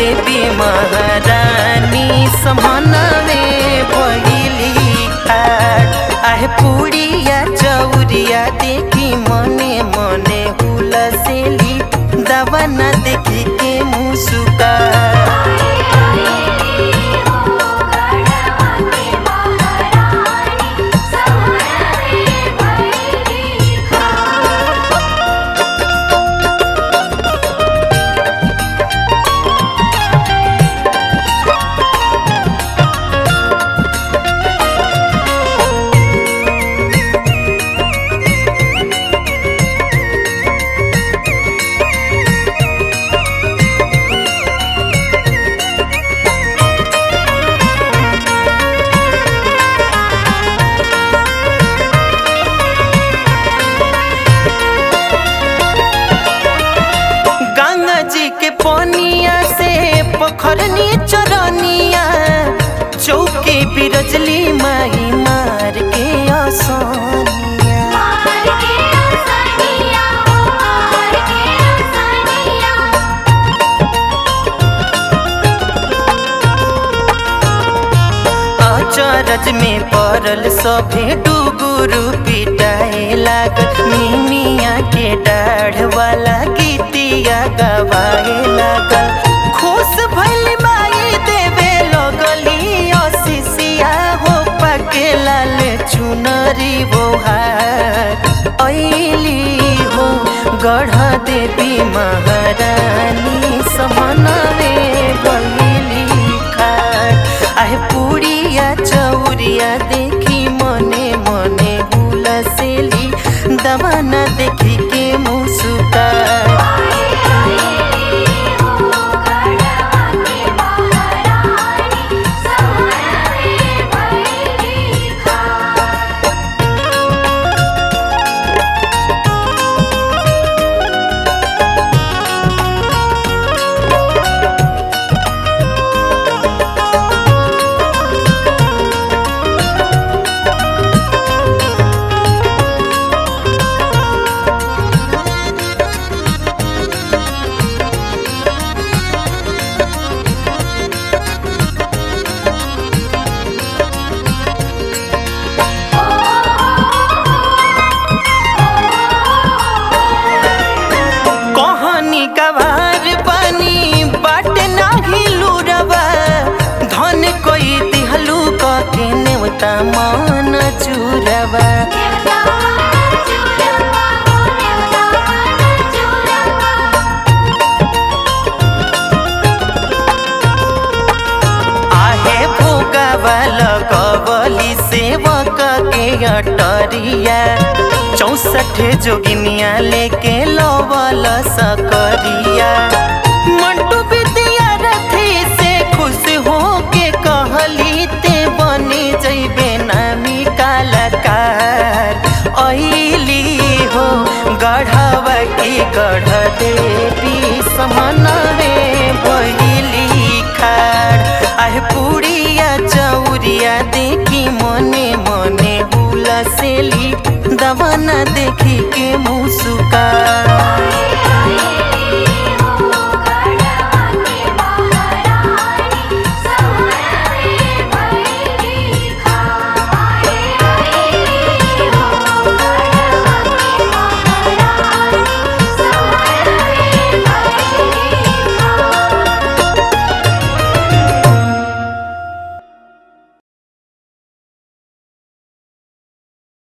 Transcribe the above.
देवी महारानी समनवे पहिली खाट आहे पुड़िया चौरिया देखी मने मने हुलसेली दवा न देखी के मुसुका गंगा जी के पनिया से पोखरनी चरनिया चौके बिरजली माई मार के आसानिया अचरज में पड़ल सभे डुगुरु पिटाए लागल मिनिया के डाढ़ वाला गीतिया गवाए लागल खुश भइल माई देवे लगली असिसिया हो पके लाल चुनरी बोहार ऐली हो गढ़ देवी महारानी समनवे गईली खाट आहे पुड़िया चौरिया देखी मने मने हुलसेली दवा न देखी के मुसुका कहानी गवार बनी बाट नाही लुरवा धन कोई दिहलू के नेवता मान चुरवा आहे भोगावा लगवली सेवक के अटरिया चौसठ जोगिनिया लेके लवल सकरिया मंटू विद्या रथी से खुश हो के कहली ते बने जैबे नामी कलाकार ऐली हो गढ़वा की गढ़ देवी समनवे बहिली खाड़ आहे पुड़िया चौरिया देखी मने मने हुलसेली दवा न देखी के मुसु